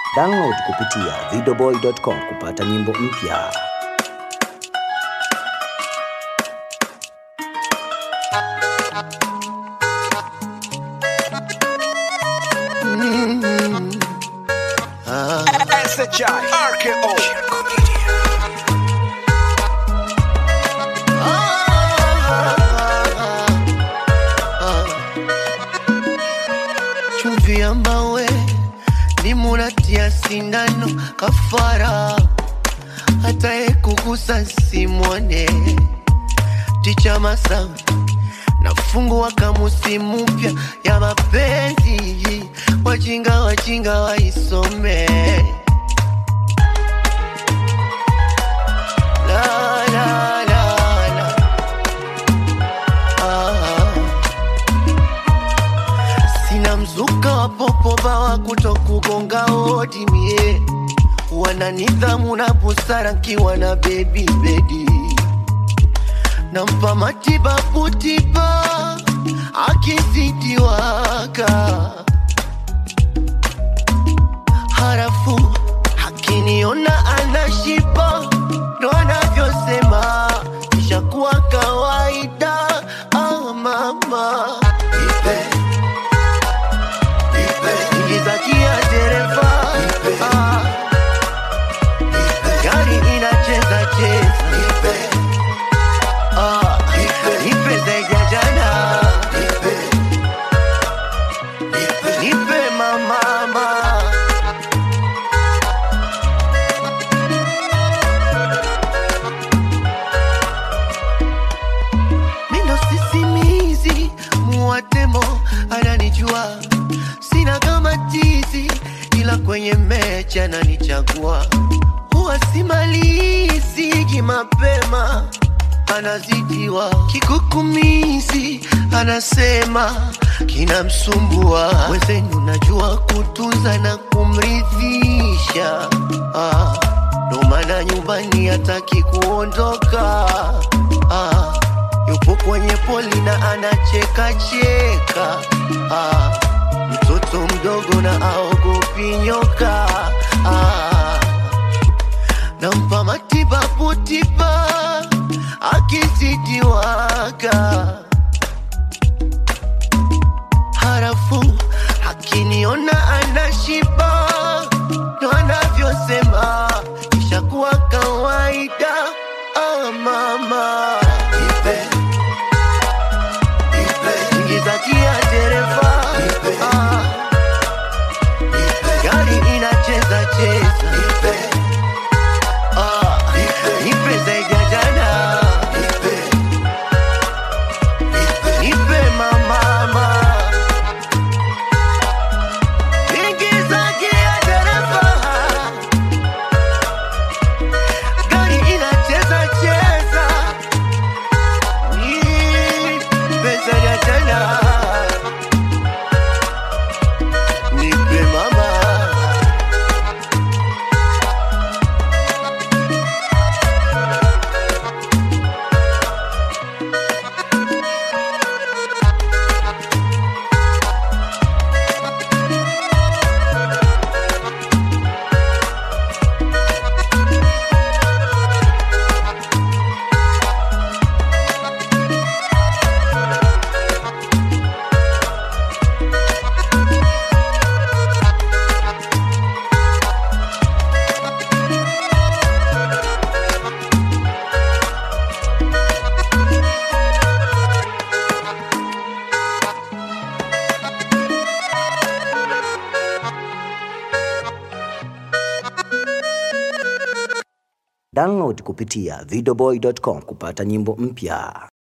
Download kupitia videoboy.com kupata nyimbo mpya. SHI RKO chumvi ya mawe ni munatia sindano kafara hata kugusa simwone ticha masawe nafungua kamusi mpya ya mapenzi wajinga wajinga waisome la, la, la, la. Ah. Sina mzuka wa popoba wa kutokugonga hodi mie, wana nidhamu na busara nkiwa na bebi bedi, nampa matibabu tiba akizidiwaka, harafu akiniona anashiba ndo anavyosema ishakuwa kawaida. Ah, mama Ipe. Ingiza gia dereva Ah. Gari inacheza cheza Ah. Nipe zaidi ya jana Nipe mamama Mindo sisimizi muwatemo ananijua sina kama tizi ila kwenye mechi ananichagua huwa simalizigi mapema anazidiwa kikukumizi anasema kinamsumbua wezenu najua kutunza na kumridhisha ah, ndo maana nyumbani hataki kuondoka ah, yupo kwenye poli na anacheka cheka ah, mtoto mdogo na aogopi nyoka ah, nampa matibabu tiba akizidiwaka harafu akiniona anashiba ndo anavyosema ishakuwa kawaida ah, mama Ipe. Ingiza gia dereva Ah. Gari inacheza cheza Ah. Nipe zaidi ya jana Nipe mamama Ingiza gia dereva Gari inacheza cheza Nipe zaidi ya jana Nipe mama Download kupitia videoboy.com kupata nyimbo mpya.